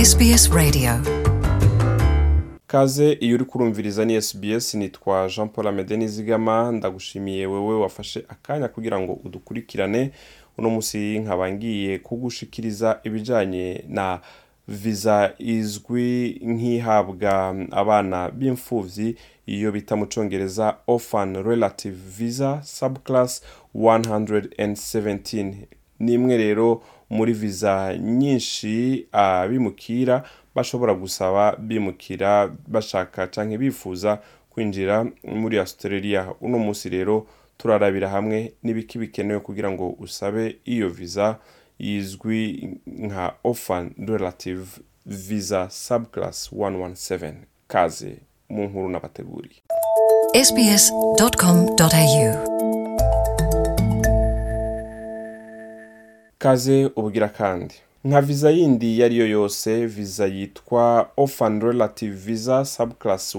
SBS Radio kaze iyo uri kurumviriza ni SBS nitwa Jean Paul Amede Nizigama ndagushimiye wewe wafashe akanya kugira ngo udukurikirane uno musi nkaba ngiye kugushikiriza ibijanye na viza izwi nk'ihabwa abana b'imfuvyi iyo bita mu congereza orphan relative visa subclass 117 ni imwe rero muri viza nyinshi abimukira bashobora gusaba bimukira bashaka canke bifuza kwinjira muri australia uno munsi rero turarabira hamwe n'ibiki bikenewe kugira ngo usabe iyo viza izwi nka orphan relative visa subclass 117 kaze mu nkuru n'abateguriye sbs.com.au kaze ubugira kandi nka viza yindi iyo ari yo yose viza yitwa orphan relative visa subclass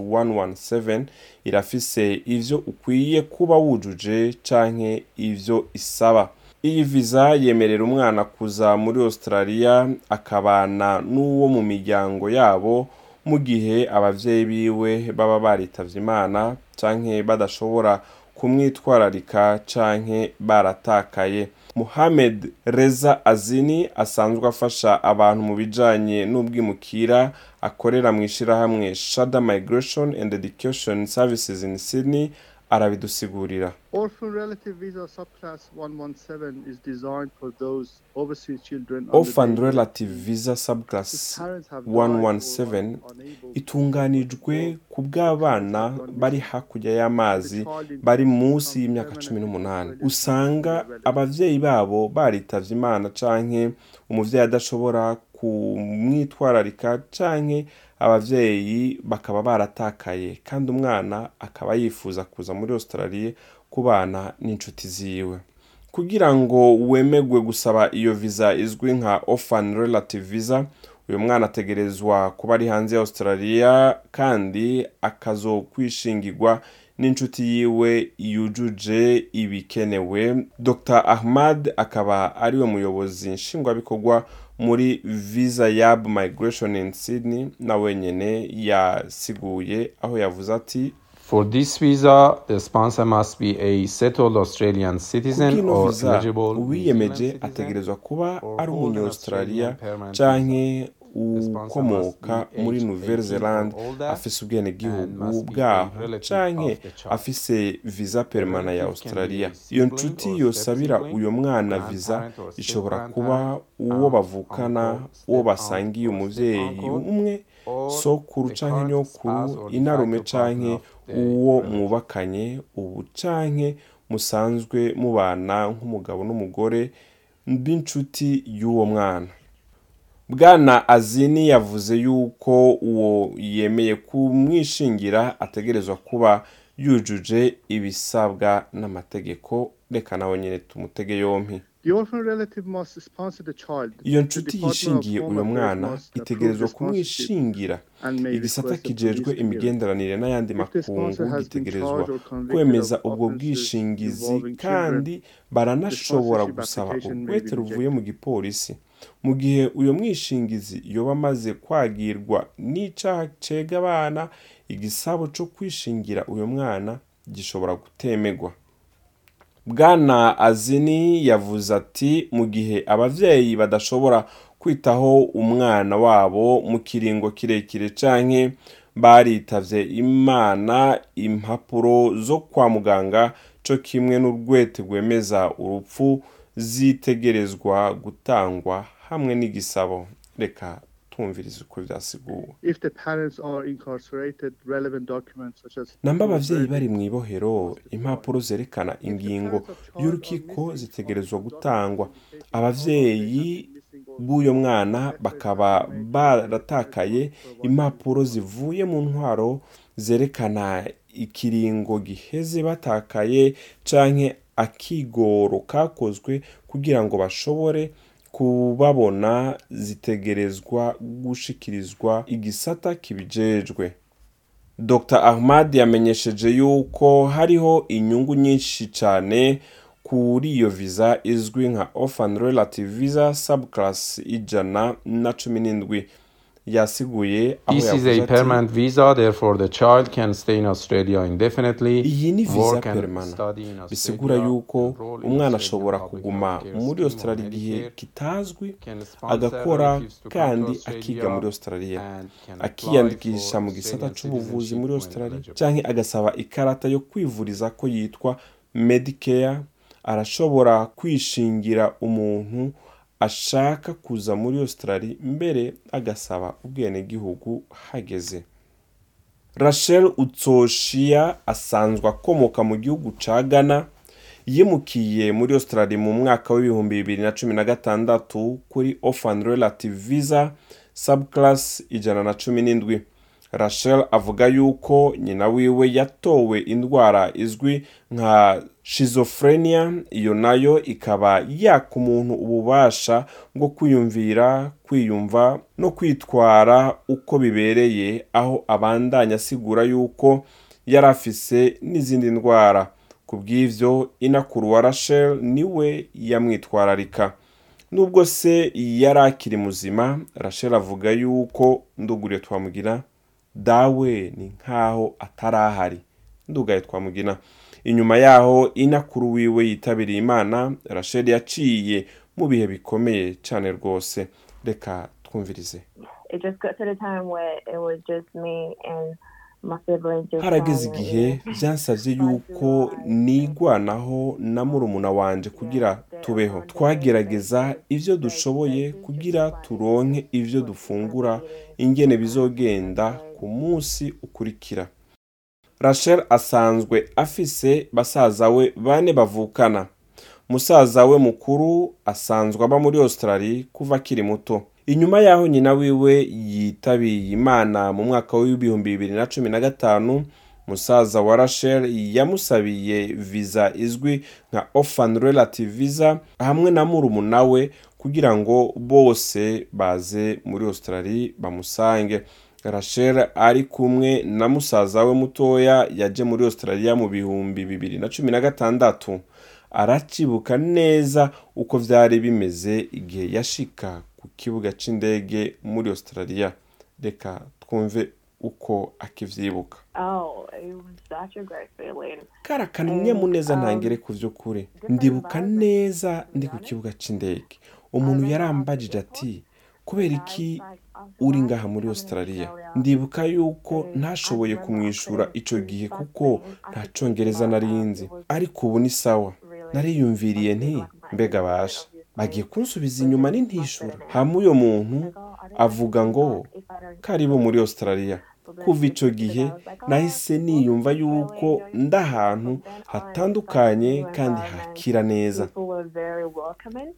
117 irafise ivyo ukwiye kuba wujuje canke ivyo isaba iyi viza yemerera umwana kuza muri australia akabana n'uwo mu miryango yabo mu gihe abavyeyi biwe baba baritavye imana canke badashobora kumwitwararika canke baratakaye Mohamed Reza Azini asanzwe afasha abantu mu bijanye n'ubwimukira akorera mu ishirahamwe Shada Migration and Education Services in Sydney arabidusigurira Orphan Relative Visa Subclass 117 is designed for those overseas children under Orphan the age of Relative 18 Visa Subclass whose parents have died or are 117 unable itunganijwe ku bw'abana bari hakurya y'amazi bari munsi y'imyaka cumi n'umunani usanga abavyeyi babo baritavye imana canke umuvyeyi adashobora kumwitwararika canke abavyeyi bakaba baratakaye kandi umwana akaba yifuza kuza muri australia kubana n'inshuti ziwe kugira ngo wemegwe gusaba iyo viza izwi nka orphan relative visa uyu mwana ategerezwa kuba ari hanze ya australia kandi akazokwishingirwa n'inshuti yiwe yujuje ibikenewe dr ahmad akaba ariwe muyobozi nshingwabikorwa muri visa yab migration in sydney na wenyene yasiguye aho yavuze ati For this visa, the sponsor must be a settled Australian citizen kubw'ino or viza eligible New uwiyemeje Zealand citizen ategerezwa kuba or ari hold an umunya-australia Australian permanent canke The sponsor ukomoka must be muri aged nouvelle 18 zealand or older afise and ubwenegihugu must be a bwaho relative canke of the child. afise visa permana ya relative can australia be iyo sibling nshuti or yosabira step-sibling, uyo mwana grandparent viza or ishobora step-grandparent, kuba uwo aunt, bavukana uncle, uwo step-aunt basangiye or umuvyeyi step-uncle, umwe or sokuru the canke current nyokuru spouse or de inarume facto partner canke of the uwo relative. mwubakanye ubu canke musanzwe mubana nk'umugabo n'umugore b'inshuti y'uwo mwana bwana azini yavuze yuko uwo yemeye kumwishingira ategerezwa kuba yujuje ibisabwa n'amategeko reka nawe nyine tumutege yompi The orphan relative must sponsor the child. iyo The nshuti Department of yishingiye Home uyo Affairs mwana must approve itegerezwa the sponsorship kumwishingira and may igisata request a kijejwe police clearance. imigenderanire n'ayandi If the makungu sponsor has been gitegerezwa charged or convicted kwemeza of ubwo offenses bwishingizi involving kandi children, baranashobora the gusaba sponsorship application may urwete be ruvuye mu gipolisi mu gihe uyo mwishingizi yoba amaze kwagirwa n'icaha cega abana igisabo co kwishingira uyo mwana gishobora gutemegwa bwana azini yavuze ati mu gihe abavyeyi badashobora kwitaho umwana wabo mu kiringo kirekire canke baritavye imana impapuro zo kwa muganga co kimwe n'urwete rwemeza urupfu zitegerezwa gutangwa hamwe n'igisabo reka twumvirize uko vyasiguwe If the parents are incarcerated, relevant documents such as namba abavyeyi bari mu ibohero impapuro zerekana ingingo y'urukiko zitegerezwa gutangwa abavyeyi b'uyo mwana bakaba baratakaye impapuro zivuye mu ntwaro zerekana ikiringo giheze batakaye canke akigoro kakozwe kugira ngo bashobore kubabona zitegerezwa gushikirizwa igisata kibijejwe dr ahmad yamenyesheje yuko hariho inyungu nyinshi cyane kuri iyo visa izwi nka orphan relative visa subclass ijana na cumi n'indwi yasiguye aho This is yavuze a ati permanent visa, therefore the child can stay in Australia indefinitely, iyi ni visa work and permana study in bisigura Australia, yuko enroll in umwana Australian ashobora public kuguma healthcare muri scheme or australia igihe Medicare, kitazwi can sponsor agakora relatives to come to kandi Australia, akiga muri australia and can apply akiyandikisha for mu gisata Australian c'ubuvuzi citizenship muri when australia eligible. canke agasaba ikarata yo kwivuriza ko yitwa medicare arashobora kwishingira umuntu ashaka kuza muri australia mbere agasaba ubwenegihugu hageze rachel utsoshia asanzwe akomoka mu gihugu ca ghana yimukiye muri australia mu mwaka w'ibihumbi bibiri na cumi na gatandatu kuri orphan relative visa subclass ijana na cumi n'indwi rachel avuga yuko nyina wiwe yatowe indwara izwi nka schizophrenia iyo nayo ikaba yaka umuntu ububasha bwo kwiyumvira kwiyumva no kwitwara uko bibereye aho abandanya asigura yuko yari afise n'izindi ndwara ku bw'ivyo inakuru wa rachel niwe yamwitwararika nubwo se yari akiri muzima rachel avuga yuko nduguriye twamugira dawe ni nkaho atarahari ndugaye twamugina inyuma yaho inakuru wiwe yitabiriye imana rachel yaciye mu bihe bikomeye cyane rwose reka twumvirize it just got to the time where it was just me and my siblings just harageze trying to- igihe byansabye yuko nigwanaho na murumuna wanje kugira tubeho twagerageza ibyo dushoboye kugira turonke ibyo dufungura ingene bizogenda ku munsi ukurikira rachel asanzwe afise basaza we bane bavukana musaza we mukuru asanzwe aba muri australia kuva akiri muto inyuma y'aho nyina wiwe yitabiye imana mu mwaka w'ibihumbi bibiri na cumi na gatanu musaza wa rachel yamusabiye viza izwi nka orphan relative visa hamwe na murumuna we kugira ngo bose baze muri australia bamusange rachel ari kumwe na musaza we mutoya yaje muri australia mu bihumbi bibiri na cumi na gatandatu aracibuka neza uko byari bimeze igihe yashika ku kibuga c'indege muri australia reka twumve uko akivyibuka oh it was such a great feeling kari akanyamuneza ntangere ku vy'ukuri ndibuka neza ndi ku kibuga c'indege umuntu yarambajije ati kubera iki uri ngaha muri australia ndibuka yuko ntashoboye kumwishura ico gihe kuko nta congereza nari nzi ariko ubu ni sawa nariyumviriye nti mbega basha bagiye kunsubiza inyuma n'intishura hamwe uyo muntu avuga ngo karibu muri australia kuva ico gihe nahise niyumva yuko ndi ahantu hatandukanye kandi hakira neza people were very welcoming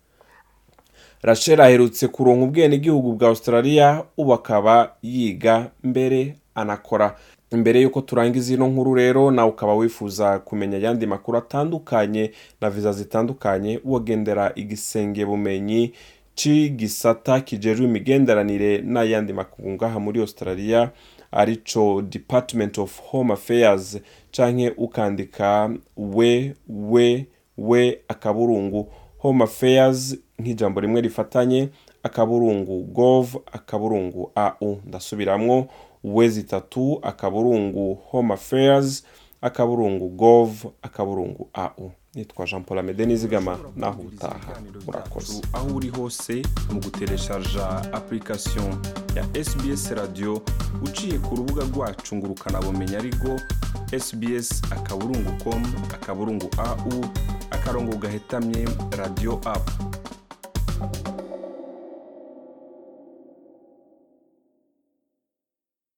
rachel aherutse kuronka ubwenegihugu bwa australia ubu akaba yiga mbere anakora mbere y'uko turangiza ino nkuru rero nawe ukaba wifuza kumenya ayandi makuru atandukanye na viza zitandukanye wogendera igisenge bumenyi c'igisata kijejwe imigenderanire n'ayandi makuru ngaha muri australia arico department of home affairs canke ukandika we we we akaburungu home affairs nk'ijambo rimwe rifatanye akaburungu gov akaburungu au ndasubiramwo we zitatu akaburungu home affairs akaburungu gov akaburungu au nitwa jean paul amede nizigama naho utaha murakoze aho uri hose mu gutereshaja application ya sbs radio uciye ku rubuga rwacu ngo ukanabumenya ariko sbs akaburungu com akaburungu au akarongo gahetamye radio app